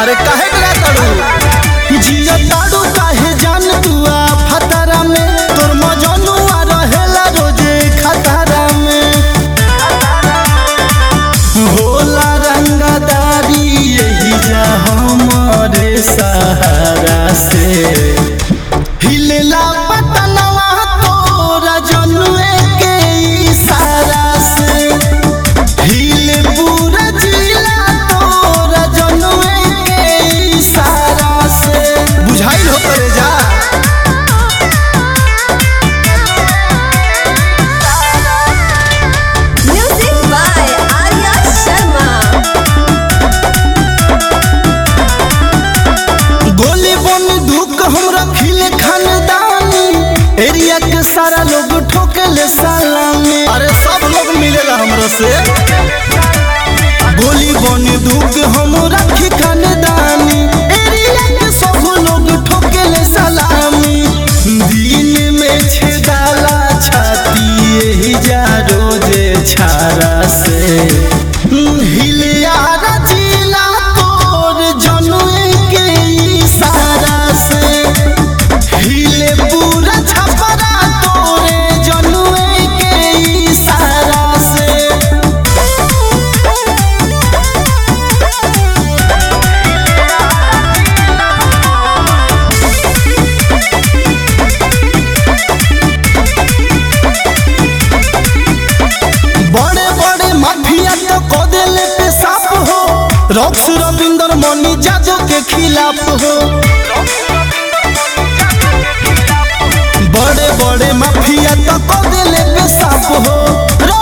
अरे काहे डरा ताड़ू जिया ताड़ू काहे जान दुआ फतरा में तोर मजनुआ रहेला रोजे खतरा में होला रंगदारी यही जा हमारे सहारा से हिलेला पतनवा तोरा जनुए के इशारा से हिले पूरा जिला तोरा जनुए के इशारा से बुझाइल हो करे जा Music by Arya Sharma. गोली बन धुक हमरा खिले खानदानी एरिया के सारा लोग ठोकेले सलामी अरे सब लोग मिलेला हमरा से गोली बन धुक हम रखी खानदानी एरिया के सब लोग ठोकेले सलामी दिन में छेदाला छाती यही जा रोजे छारा से हिलिया रचिला तोर जनुए के इशारा से हिले पूरा छपरा तोरे जनुए के इशारा से बड़े बड़े माफिया तो कदेले पे साफ हो रॉक्स रविंदर मनी जाजो के खिलाफ हो बड़े बड़े माफिया तो कदेले पे साफ हो